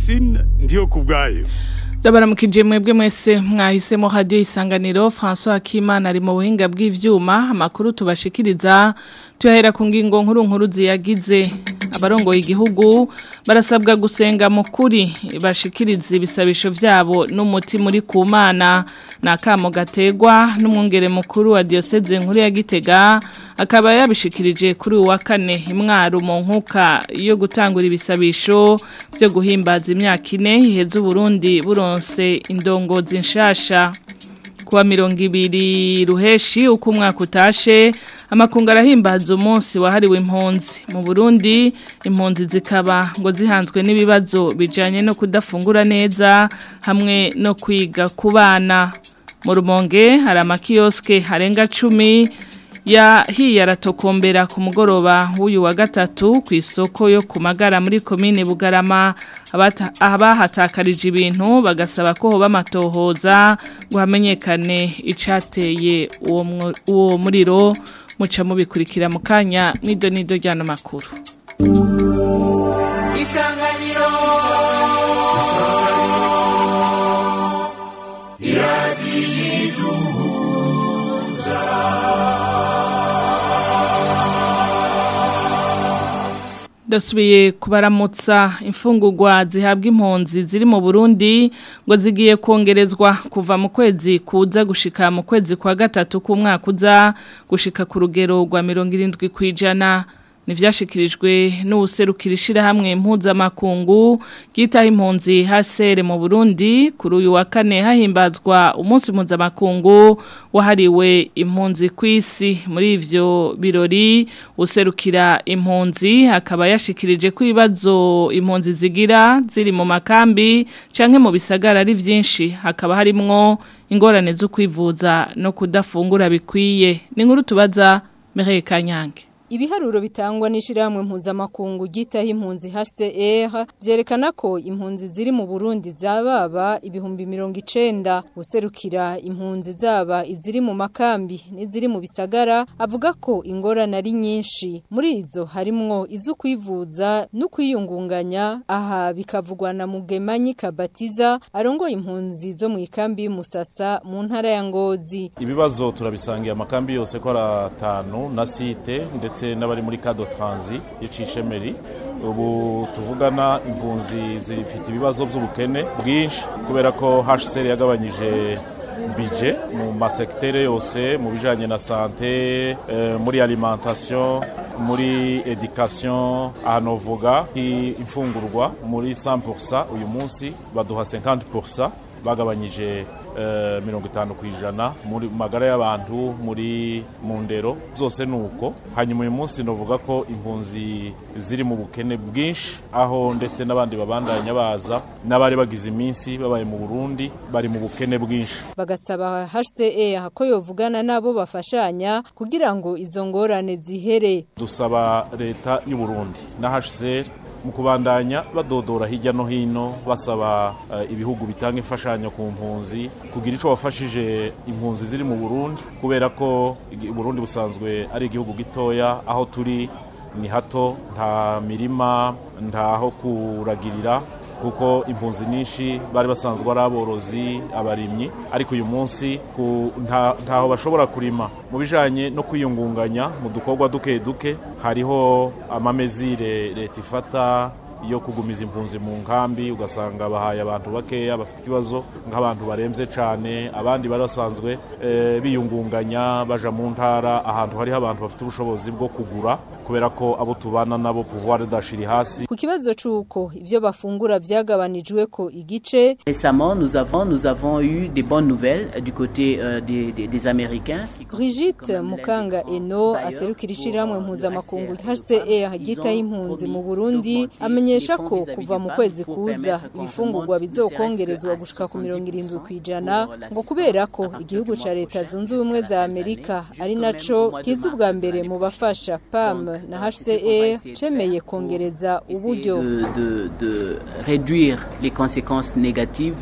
Francine ndiyo kubwayo Ndabaramukije mwebwe mwese mwahisemo radio isanganiro François Akimana ari mu buhinga bw'ivyuma amakuru tubashikiriza tuyahera ku ngingo nkuru nkuru ziyagize abarongoye igihugu barasabwa gusenga mu kuri bashikiriza ibisabisho vyabo n'umuti muri kumana nakamo gategwa n'umwungere mukuru wa diocese nkuru ya Gitega akaba yabishikirije kuri uwa kane imwaro mu nkuka yo gutangura ibisabisho byo guhimbaza imyaka ine iheze Burundi buronse indongozi nshasha kuwa mirongo ibiri ruheshi uko umwaka utashe amakungu arahimbaza umunsi wahariwe impunzi mu burundi impunzi zikaba ngo zihanzwe n'ibibazo bijyanye no kudafungura neza hamwe no kwiga ku bana mu rumonge hari amakiyosike harenga cumi yahiye aratokombera ku mugoroba w'uyu wa gatatu ku isoko yo ku magara muri komine bugarama abahatakarije ibintu bagasaba ko hoba amatohoza ngo hamenyekane icateye uwo muriro muca mubikurikira mu kanya nido nido ry'ano makuru isanganiro Dasubiye kubaramutsa imfungurwa zihabwa impunzi ziri mu Burundi ngo zigiye kongerezwa kuva mu kwezi kuza gushika mu kwezi kwa gatatu k'umwaka uza gushika ku rugero rwa 70 kwijana nivyashikirijwe n'userukira ishirahamwe mpuzamakungu gitaha impunzi hasere mu Burundi kuri uyu wa kane hahimbazwa umunsi mpuzamakungu wahariwe impunzi kw'isi muri ivyo birori userukira impunzi akaba yashikirije ko ibibazo impunzi zigira ziri mu makambi canke mu bisagara ari vyinshi hakaba harimwo ingorane zo kwivuza no kudafungura bikwiye ni nkuru tubaza Mireille Kanyange Ibiharuro bitangwa n'ishirahamwe mpuzamakungu gitaho impunzi HCR vyerekana ko impunzi ziri mu Burundi zababa ibihumbi 90 userukira impunzi zaba iziri mu makambi n'iziri mu bisagara avuga ko ingorane ari nyinshi muri izo harimwo izo kwivuza no kwiyungunganya aha bikavugwa na Mugemanyi Kabatiza arongoye impunzi zo mu ikambi y'Umusasa mu ntara ya Ngozi Ibibazo turabisangiye amakambi yose ko aratanu na site ndetse ndetse n'abari muri kado transi y'icishemeri ubu tuvugana impunzi zifite ibibazo by'ubukene bwinshi kubera ko HCR yagabanyije bije mu masektere yose mu bijanye na sante muri alimentation muri education ahantu uvuga imfungurwa muri 100% uyu munsi baduha 50% bagabanyije mirongo itanu ku ijana muri magara y'abantu muri mu ndero zose ni uko hanyuma uyu munsi navuga ko impunzi ziri mu bukene bwinshi aho ndetse n'abandi babandanya baza n'abari bagize iminsi babaye mu burundi bari mu bukene bwinshi bagasaba HCR ko yovugana nabo bafashanya kugira ngo izo ngorane zihere dusaba leta y'u Burundi na HCR mu kubandanya badodora hirya no hino basaba uh, ibihugu bitanga imfashanyo ku mpunzi kugira ico bafashije impunzi ziri mu Burundi kubera ko Burundi busanzwe ari igihugu gitoya aho turi ni hato nta mirima ntaho kuragirira kuko impunzi nyinshi bari basanzwe ari aborozi abarimyi ariko uyu munsi ntaho bashobora kurima mu bijanye no kwiyungunganya mu dukorwa duke duke hariho amamezire leta ifata yo kugumiza impunzi mu nkambi ugasanga bahaye abantu bakeya bafite ikibazo nk'abantu barembye cyane abandi bari basanzwe biyungunganya baja mu ntara ahantu hariho abantu bafite ubushobozi bwo kugura kubera ko abo tubana nabo pouvoir dashiri hasi ku kibazo c'uko ivyo bafungura vyagabanijwe ko igice récemment nous avons nous avons eu des bonnes nouvelles du côté euh, des, des, des américains Brigitte Mukanga Eno aserukira ishiramwe mpuzamakungu HCR gitaho impunzi mu Burundi amenyesha ko kuva mu kwezi kuza ibifungurwa bizokongerezwa gushika ku mirongo irindwi kwijana ngo kubera ko igihugu ca leta zunze ubumwe za Amerika ari naco kiza ubwa mbere mu bafasha PAM na HCR cemeye kongereza uburyo de, de, de réduire les conséquences négatives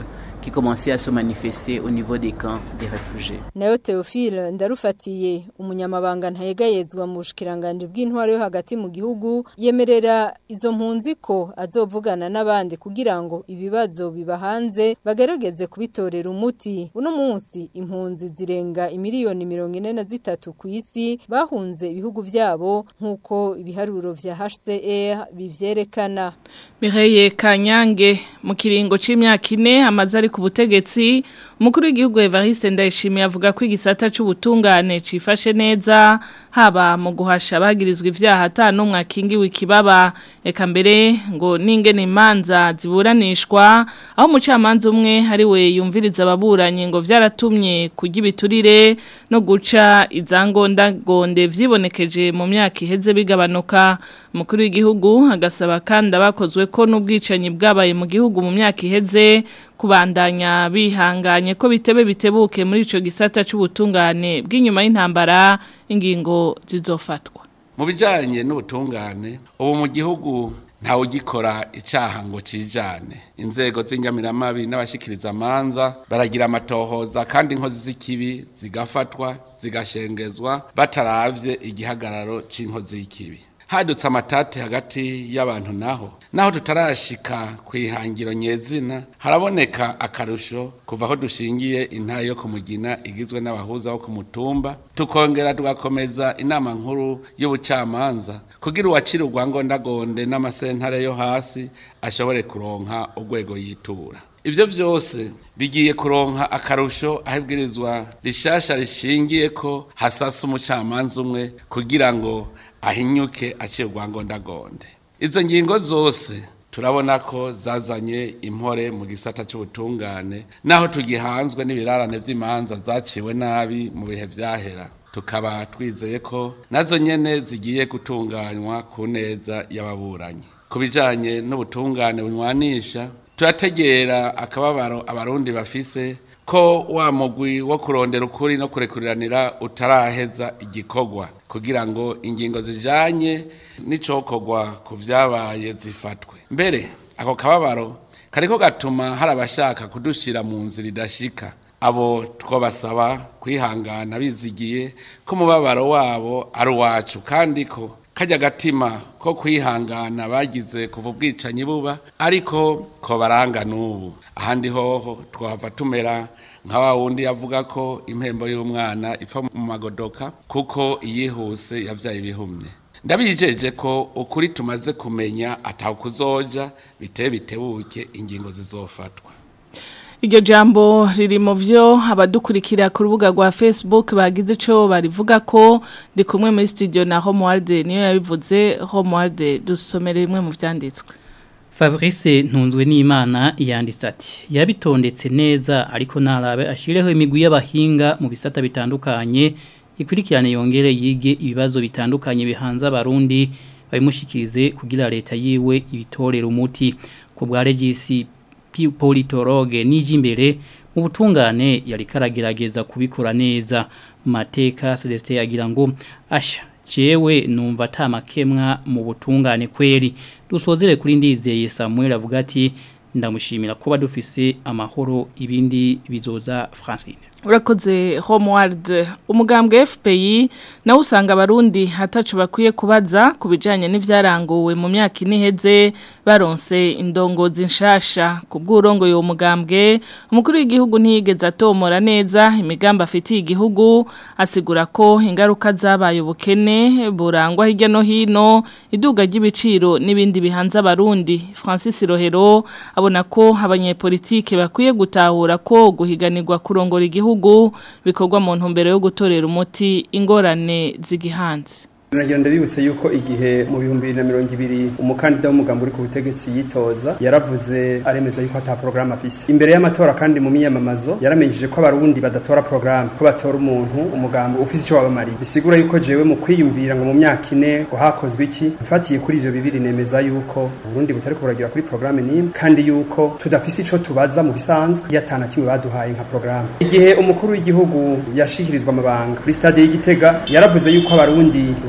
qui commençaient à se manifester au niveau des camps des réfugiés. nayo Theophile ndarufatiye umunyamabanga ntayegayezwa mu bushikiranganje bw'intwaro yo hagati mu gihugu yemerera izo mpunzi ko azovugana n'abandi kugira ngo ibibazo biba hanze bagerageze kubitorera umuti uno munsi impunzi zirenga imiliyoni mirongo ine na zitatu ku isi bahunze ibihugu vyabo nk'uko ibiharuro vya HCR bivyerekana Mireye Kanyange mu kiringo c'imyaka ine amaze ari ku butegetsi umukuru w'igihugu Evariste Ndayishimiye avuga ko igisata c'ubutungane cifashe neza haba mu guhasha abagirizwa ivyaha atanumwe akingiwe ikibaba eka mbere ngo n'ingene imanza ziburanishwa aho umucamanza umwe ari we yumviriza ababuranyi ngo vyaratumye kurya ibiturire no guca izangondagonde vyibonekeje mu myaka iheze bigabanuka umukuru w'igihugu agasaba kandi abakozwe ko n'ubwicanyi bwabaye mu gihugu mu myaka iheze kubandanya bihanganye ko bitebe bitebuke muri ico gisata c'ubutungane bw'inyuma y'intambara ingingo zizofatwa mu bijyanye n'ubutungane ubu mu gihugu ntawe ugikora icyaha ngo cijane inzego z'inyamiramabi n'abashyikiriza amanza baragira amatohoza kandi inkozi z'ikibi zigafatwa zigashengezwa bataravye igihagararo c'inkozi y'ikibi hadutse amatate hagati y'abantu naho naho tutarashika ku ihangiro nyezina haraboneka akarusho kuva aho dushingiye intayo yo kumugina igizwe n'abahuza bo ku mutumba tukongera tugakomeza inama nkuru y'ubucamanza kugira uwakira urwangondagonde n'amasentare yo hasi ashobore kuronka urwego yitura Ivyo vyose bigiye kuronka akarusho ahibwirizwa rishasha rishingiye ko hasasa umucamanza umwe kugira ngo ahinyuke aciye urwangondagonde izo ngingo zose turabona ko zazanye impore mu gisata cy'ubutungane naho tugihanzwe n'ibirarane vy'imanza zaciwe nabi mu bihe vyahera tukaba twizeye ko nazo nyene zigiye gutunganywa ku neza y'ababuranyi ku bijanye n'ubutungane bunywanisha turategera akababaro abarundi bafise ko wa mugwi wo kurondera ukuri no kurekuriranira utaraheza igikorwa kugira ngo ingingo zijanye n'icokorwa ku vyabaye zifatwe mbere ako kababaro kariko gatuma hari abashaka kudushira mu nzira idashika abo twabasaba kwihangana bizigiye ko umubabaro wabo ari uwacu kandi ko kajya gatima ko kwihangana bagize kuva ubwicanyi buba ariko ko baranga n'ubu ahandi hoho twava tumera nka wa wundi yavuga ko impembo y'umwana ipfa mu magodoka kuko iyihuse yavyaye ibihumye ndabijeje ko ukuri tumaze kumenya ataho kuzoja biteye bitebuke ingingo zizofatwa Iryo jambo riri mu byo abadukurikira ku rubuga rwa Facebook bagize ico barivuga ko ndi kumwe muri studio na Homeworld niyo yabivuze Homeworld dusomere bimwe mu vyanditswe Fabrice ntunzwe n'Imana yanditse ati yabitondetse neza ariko narabe ashireho imigwi y'abahinga mu bisata bitandukanye ikurikirane yongere yige ibibazo bitandukanye bihanza abarundi babimushikirize kugira leta yiwe ibitorera umuti ku bwa regisi politologe n'ijimbere mu butungane yari karagerageza kubikora neza mateka Celestin yagira ngo asha jewe numva atamakemwa mu butungane kweri dusozere kuri ndizeye Samuel avuga ati ndamushimira kuba dufise amahoro ibindi bizoza Francine urakoze Homeworld umugambwe FPI nawe usanga abarundi hatacu bakwiye kubaza ku bijanye n'ivyaranguwe mu myaka iniheze baronse indongozi nshasha ku bw'urongo yo mugambwe umukuru w'igihugu ntiyigeze atomora neza imigambi afitiye igihugu asigura ko ingaruka zabaye ubukene burangwa hirya no hino iduga ry'ibiciro n'ibindi bihanze abarundi Francis Rohero abona ko abanyepolitike bakwiye gutahura ko guhiganirwa kurongora igihugu bikorwa mu ntumbero yo gutorera umuti ingorane zigihanze Nagira ndabibutse yuko igihe mu bihumbi bibiri na mirongo ibiri umukandida w'umugambi uri ku butegetsi yitoza yaravuze aremeza yuko ata porogaramu afise imbere y'amatora kandi mu miyamamazo yaramenyesheje ko abarundi badatora porogaramu ko batora umuntu umugambi ufise icyo wabamariye bisigura yuko jewe mu kwiyumvira ngo mu myaka ine ngo hakozwe iki mfatiye kuri ivyo bibiri nemeza yuko uburundi butari kuburagira kuri porogaramu n'imwe kandi yuko tudafise ico tubaza mu bisanzwe iyo atana kimwe baduhaye nka porogaramu igihe umukuru w'igihugu yashikirizwa amabanga kuri stade y'igitega yaravuze yuko abarundi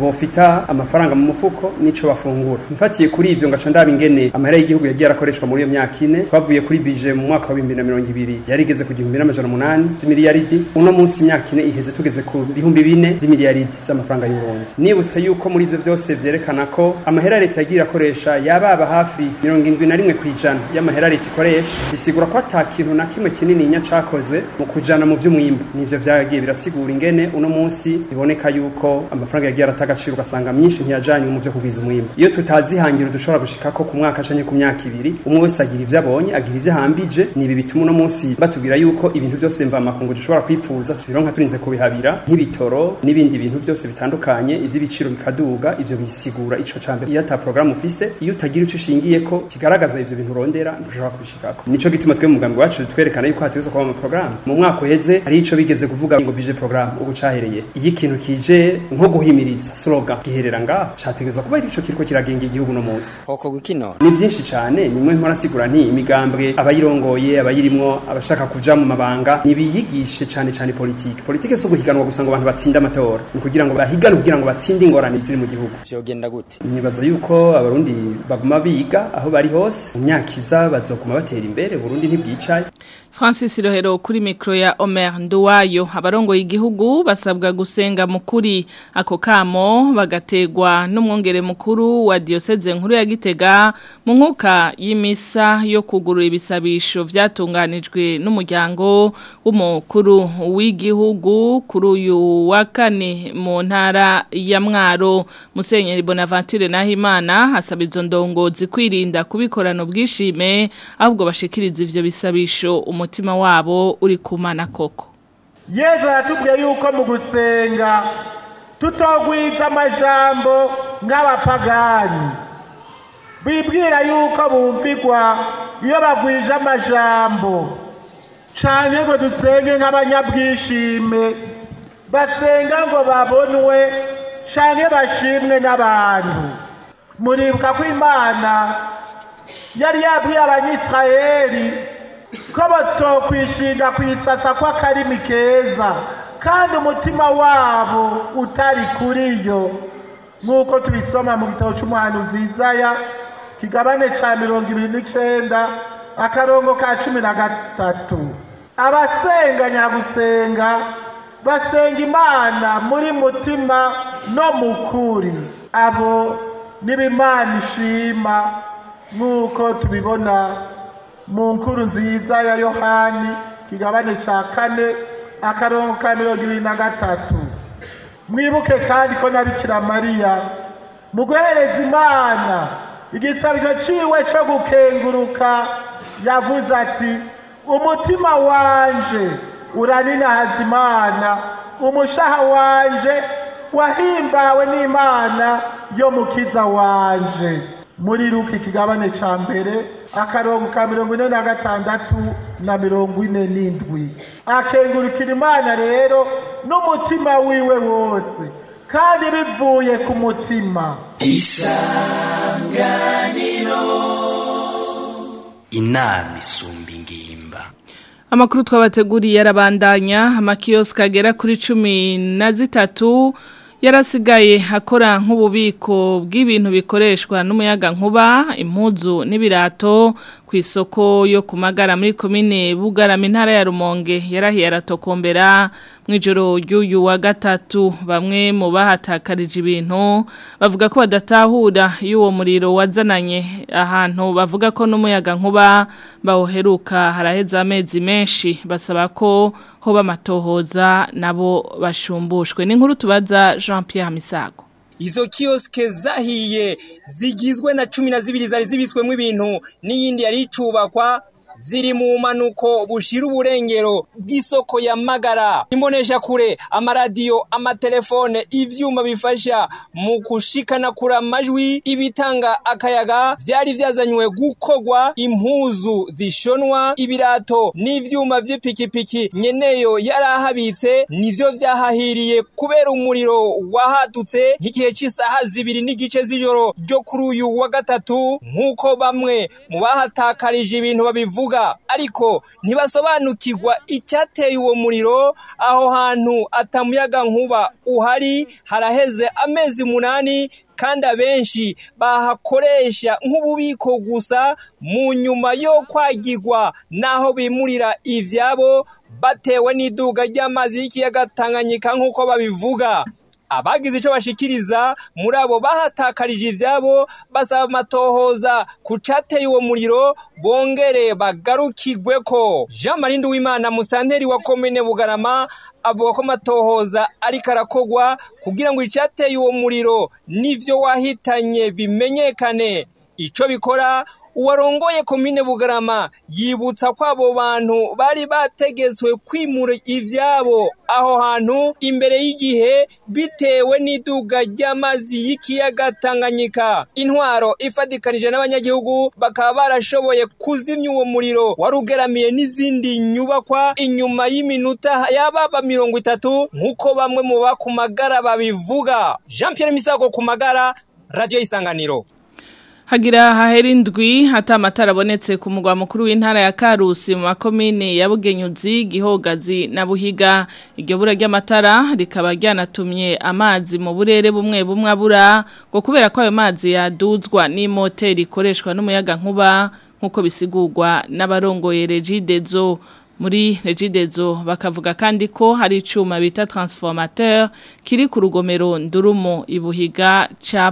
bofita amafaranga mu mufuko n'ico bafungura mfatiye kuri ivyo ngaca ndaba ingene amahera y'igihugu yagiye arakoreshwa muri iyo myaka ine twavuye kuri bije mu mwaka wa 2020 yari igeze ku gihumbi n'amajana umunani z'imiliyaridi uno munsi imyaka ine iheze tugeze ku bihumbi bine z'imiliyaridi z'amafaranga y'u Burundi nibutse yuko muri ivyo byose vyerekana ko amahera leta yagiye akoresha yababa hafi mirongo indwi na rimwe kw'ijana y'amahera leta ikoresha bisigura ko ata kintu na kimwe kinini nya cakozwe mu kujana mu vy'umwimbu nivyo vyagiye birasigura ingene uno munsi biboneka yuko amafaranga yagiye arata agaciro ugasanga myinshi ntiyajanywe mu vyo kugwiza umwimbu iyo tutazihangira dushobora gushika ko ku mwaka canke ku myaka ibiri umwe wese agira ivyo abonye agira ivyo ahambije nibi bituma uno munsi batubwira yuko ibintu byose mva makungu dushobora kwifuza tubironka turinze kubihabira nk'ibitoro n'ibindi bintu byose bitandukanye ivy'ibiciro bikaduga ivyo bisigura ico cambe iyo ata programme ufise iyo utagira ico ushingiye ko kigaragaza ivyo bintu urondera ntushobora kubishikako nico gituma twe mu mugambi wacu twerekana yuko hategezwa kuba mu programme mu mwaka uheze hari ico bigeze kuvuga ngo bije programme ubu cahereye iyo ikintu kije nko guhimiriza slogan giherera ngaho categezwa kuba ico kiriko kiragenga igihugu no munsi hoko gukino ni byinshi cyane nimwe mpora sigura nti imigambwe abayirongoye abayirimwo abashaka kuja mu mabanga nibiyigishe cyane cyane politike politike so guhiganwa gusa ngo abantu batsinde amatora ni kugira ngo bahigane kugira ngo batsinde ingorane ziri mu gihugu vyogenda gute nibaza yuko abarundi baguma biga aho bari hose mu myaka iza bazoguma batera imbere Burundi ntibwicaye Francis Rohero kuri mikro ya Omer Nduwayo abarongoye igihugu basabwa gusenga mukuri ako kamo bagategwa n'umwongere mukuru wa diocese nkuru ya Gitega mu nkuka y'imisa yo kugurura ibisabisho vyatunganijwe n'umuryango w'umukuru w'igihugu kuri uyu wa kane mu ntara ya Mwaro Musenyeri Bonaventure Nahimana hasaba izo ndongozi kwirinda kubikorana ubwishime ahubwo bashikiriza ivyo bisabisho umutima wabo uri kumana koko yesu yatubwiye yuko mu gusenga tutogwiza amajambo nk'abapagani bibwira yuko bumvigwa iyo bagwije amajambo canke ngo dusenge nk'abanyabwishime basenga ngo babonwe canke bashimwe n'abantu muribuka ko imana yari yabwiye abanyisirayeli ko batokwishinga ku isasa kw'akarimi keza kandi umutima wabo utari kuri yo nk'uko tubisoma mu gitabo cy'umuhanuzi Izaya kigabane cya mirongo ibiri n'icenda akarongo ka cumi na gatatu abasenga nyagusenga basenga imana muri mutima no mu kuri abo n'ibimana ishima nk'uko tubibona mu nkuru nziza ya yohani kigabane cya kane akarongo ka mirongo ibiri na gatatu mwibuke kandi ko na bikira mariya mu guhereza imana igisabisho ciwe cyo gukenguruka yavuze ati umutima wanje uraninahaza imana umushaha wanje wahimbawe n'imana yo mukiza wanje muri ruki ikigabane ca mbere akarongo ka mirongo ine na gatandatu na mirongo ine n'indwi akengurukira imana rero n'umutima wiwe wose kandi bivuye ku mutima isanganiro inama isumba ingimba Amakuru twabateguriye arabandanya amakiosk agera kuri cumi na zitatu yarasigaye akora nk'ububiko bw'ibintu bikoreshwa n'umuyaga nkuba impuzu n'ibirato ku isoko yo kumagara muri komine bugarama intara ya rumonge yarahiye aratokombera mu ijoro ry'uyu wa gatatu bamwe mu bahatakarije ibintu bavuga ko badatahura y'uwo muriro wazananye ahantu bavuga ko n'umuyaga nkuba bawuheruka haraheze amezi menshi basaba ko hoba amatohoza nabo bashumbushwe n'inkuru tubaza Jean Pierre Misago Izo kioske zahiye zigizwe na cumi na zibiri zari zibiswemo ibintu n'iyindi yari icubakwa ziri mu manuko bushira uburengero bw'isoko ya magara imbonesha kure amaradiyo amatelefone ivyuma bifasha mu kushikana kura amajwi ibitanga akayaga vyari vyazanywe gukogwa impuzu zishonwa ibirato n'ivyuma vy'ipikipiki nyeneyo yarahabitse nivyo vyahahiriye kubera umuriro wahadutse nk'igihe c'isaha zibiri n'igice z'ijoro ryo kuri uyu wa gatatu nk'uko bamwe mu bahatakarije ibintu babivuga babivuga ariko ntibasobanukirwa icyateye uwo muriro aho hantu atamuyaga nkuba uhari haraheze amezi munani kandi abenshi bahakoresha nk'ububiko gusa mu nyuma yo kwagirwa n'aho bimurira ibyabo batewe n'iduga ry'amazi y'ikiyaga Tanganyika nk'uko babivuga abagize icyo bashikiriza muri abo bahatakarije ibyabo basaba amatohoza ku cateye uwo muriro bongere bagarukirwe ko jean marie nduwimana musanteri wa komine bugarama avuga ko amatohoza ariko arakogwa kugira ngo icyateye uwo muriro n'ibyo wahitanye bimenyekane icyo bikora uwarongoye komine bugarama yibutsa ko abo bantu bari bategetswe kwimura ibyabo aho hantu imbere y'igihe bitewe n'iduga ry'amazi y'ikiyaga tanganyika intwaro ifatikanije n'abanyagihugu bakaba barashoboye kuzimya uwo muriro wari ugeramiye n'izindi nyubakwa inyuma y'iminota yababa mirongo itatu nk'uko bamwe mu bakumagara babivuga jean Pierre misago ku magara radiyo y'isanganiro Hagira hahera indwi hata amatara abonetse ku mugwa mukuru w'intara ya Karusi mu makomine ya Bugenyuzi, Gihogazi na Buhiga. Iryo bura ry'amatara rikaba ryanatumye amazi mu burere bumwe bumwe abura ngo kubera ko ayo mazi yaduzwa n'imoteri ikoreshwa n'umuyaga nkuba nkuko bisigurwa n'abarongoye Regidezo muri regidezo bakavuga kandi ko hari icuma bita transformateur kiri ku rugomero ndurumo ibuhiga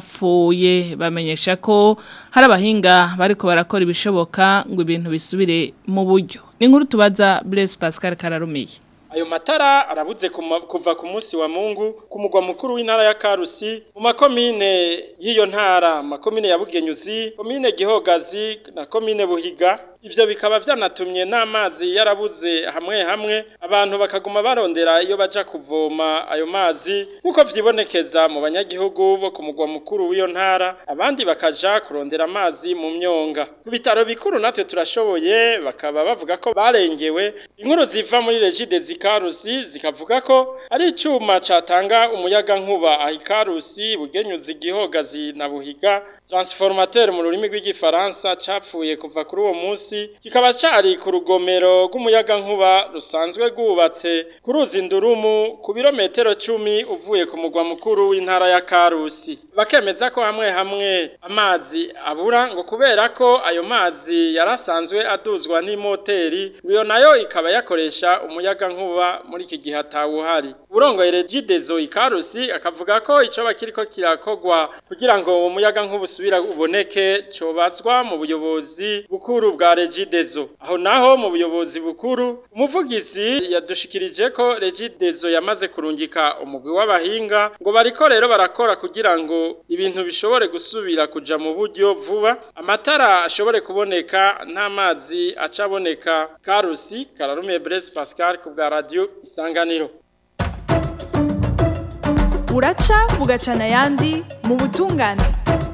capfuye bamenyesha ko hari abahinga bariko barakora ibishoboka ngo ibintu bisubire mu buryo ni nkuru tubaza Blaise Pascal Kararumiye Ayo matara arabuze kuva ku munsi wa Mungu ku mugwa mukuru w'intara ya Karusi mu makomine y'iyo ntara makomine ya Bugenyuzi komine Gihogazi na komine Buhiga Ivyo bikaba vyanatumye n'amazi yarabuze hamwe hamwe abantu bakaguma barondera iyo baja kuvoma ayo mazi nkuko vyibonekeza mu banyagihugu bo ku mugwa mukuru w'iyo ntara abandi bakaja kurondera amazi mu myonga ku bitaro bikuru natwe turashoboye bakaba bavuga ko barengewe inkuru ziva muri regide zikarusi zikavuga ko ari icuma catanga umuyaga nkuba ahikarusi bugenyuzi gihogazi na buhiga transformateur mu rurimi rw'igifaransa capfuye kuva kuri uwo munsi kikaba cari ku rugomero rw'umuyaga nkuba rusanzwe rwubatse ku ruzi ndurumu ku birometero cumi uvuye ku mugwa mukuru w'intara ya Karusi bakemeza ko hamwe hamwe amazi abura ngo kubera ko ayo mazi yarasanzwe aduzwa n'imoteri iyo nayo ikaba yakoresha umuyaga nkuba muri iki gihe atawuhari urongoye regidezo ikarusi akavuga ko ico bakiriko kirakogwa kugira ngo umuyaga nkuba usubira uboneke cobazwa mu buyobozi bukuru bwa regidezo aho naho mu buyobozi bukuru umuvugizi yadushikirije ko regidezo yamaze kurungika umugwi w'abahinga ngo bariko rero barakora kugira ngo ibintu bishobore gusubira kuja mu buryo vuba amatara ashobore kuboneka nta mazi acaboneka karusi kararumiye Blaise Pascal ku bwa radio isanganiro buraca bugacana ayandi mu butungane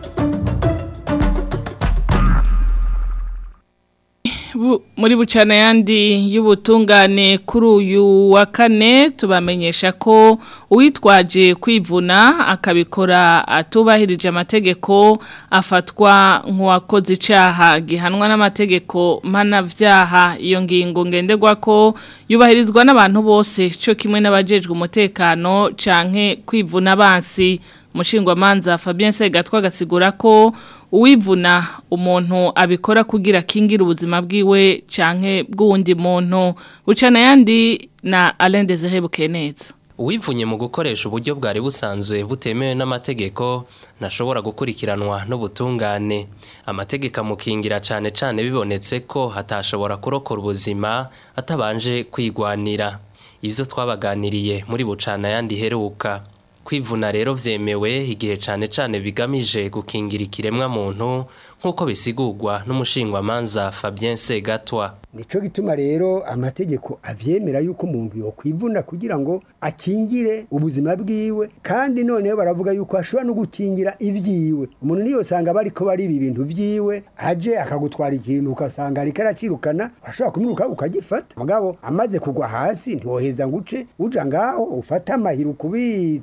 muri bucana yandi y'ubutungane kuri uyu wa kane tubamenyesha ko uwitwaje kwivuna akabikora atubahirije amategeko afatwa nk'uwakoze icyaha gihanwa n'amategeko mpanabyaha iyo ngingo ngenderwa ko yubahirizwa n'abantu bose cyo kimwe n'abajejwe umutekano canke kwivuna abansi umushingwamanza Fabien Segatwa agasigura ko uwivuna umuntu abikora kugira kingira ubuzima bwiwe canke bw'undi muntu ucana yandi na Alain Desire Bukeneza Uwivunye mu gukoresha uburyo bwari busanzwe butemewe n'amategeko ntashobora gukurikiranwa n'ubutungane amategeko amukingira cane cane bibonetse ko hatashobora kurokora ubuzima atabanje kwigwanira ivyo twabaganiriye muri bucana yandi heruka kwivuna rero vyemewe igihe cane cane bigamije gukingira ikiremwa muntu nk'uko bisigurwa n'umushingwamanza Fabien Segatwa nico gituma rero amategeko avyemera yuko umuntu yokwivuna kugira ngo akingire ubuzima bwiwe kandi noneho baravuga yuko ashobora no gukingira ivyiwe umuntu niyo sanga bariko bari ibi bintu vyiwe aje akagutwara ikintu ukasanga ariko aracirukana ashobora kumwiruka ukagifata mugabo amaze kugwa hasi ntiwoheza ngo uce uja ngaho ufate amahiri ukubite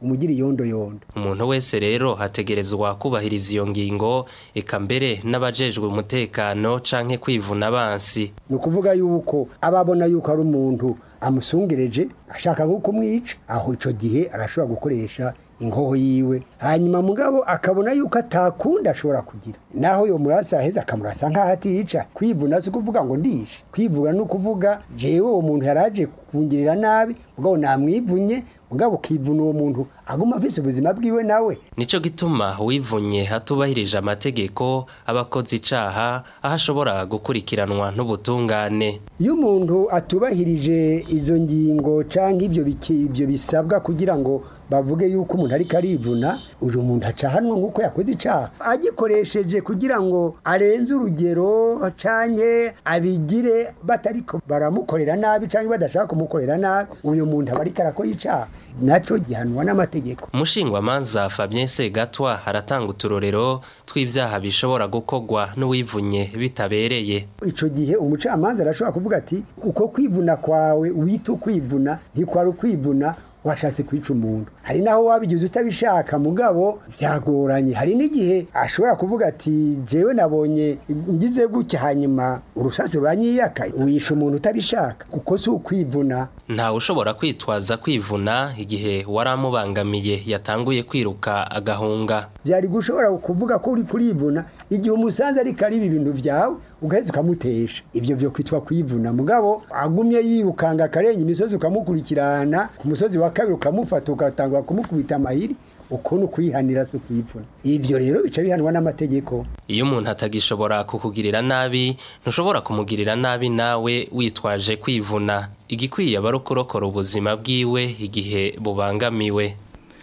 umugira iyondo yondo umuntu wese rero hategerezwa kubahiriza iyo ngingo eka mbere n'abajejwe umutekano canke kwivuna abansi ni ukuvuga yuko ababona yuko ari umuntu amusungereje ashaka nko kumwica aho icyo gihe arashobora gukoresha inkoho yiwe hanyuma mugabo akabona yuko atakunda ashobora kugira naho yo murasa aheza akamurasa nk'aho atica kwivuna si ukuvuga ngo ndishe kwivuna ni ukuvuga jewe uwo muntu yaraje kungirira nabi mugabo namwivunye mugabo ukivuna uwo muntu aguma afise ubuzima bwiwe nawe nico gituma wivunye hatubahirije amategeko abakoze icaha aho ashobora gukurikiranwa n'ubutungane iyo umuntu atubahirije izo ngingo canke ivyo biki- ivyo bisabwa kugira ngo bavuge yuko umuntu ariko arivuna uyu muntu acahanwa nk'uko yakoze icaha agikoresheje kugira ngo arenze urugero canke abigire batariko baramukorera nabi canke badashaka kumukorera nabi uyu muntu aba ariko arakora icaha naco gihanwa n'amategeko umushingwamanza Fabien Segatwa aratanga uturorero tw'ivyaha bishobora gukorwa n'uwivunye bitabereye ico gihe umucamanza arashobora kuvuga ati uko kwivuna kwawe wita ukwivuna ntikwari ukwivuna washatse kwica umuntu hari naho wabigize utabishaka mugabo byagoranye hari n'igihe ashobora kuvuga ati jewe nabonye ngize gutya hanyuma urusasi ruranyiyaka wisha umuntu utabishaka kuko si ukwivuna ntawe ushobora kwitwaza kwivuna igihe waramubangamiye yatanguye kwiruka agahunga byari gushobora kuvuga ko uri kurivuna igihe umusanze ariko ariba ibintu byawe ugaheza ukamutesha ibyo byo kwitwa kwivuna mugabo agumye yirukanga akarenga imisozi ukamukurikirana ku musozi wa kabiri ukamufata ugatangura kumukubita amahiri ukuntu kwihanira si ukwivuna ibyo rero bica bihanwa n'amategeko iyo umuntu atagishobora kukugirira nabi ntushobora kumugirira nabi nawe witwaje kwivuna igikwiye aba ari ukurokora ubuzima bwiwe igihe bubangamiwe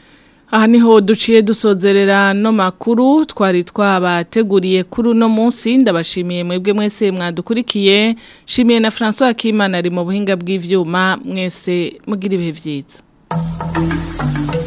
Aha niho duciye dusozerera no makuru twari twabateguriye kuri uno munsi ndabashimiye mwebwe mwese mwadukurikiye shimiye na François Kimana ari mu buhinga bw'ivyuma mwese mugira ibihe vyiza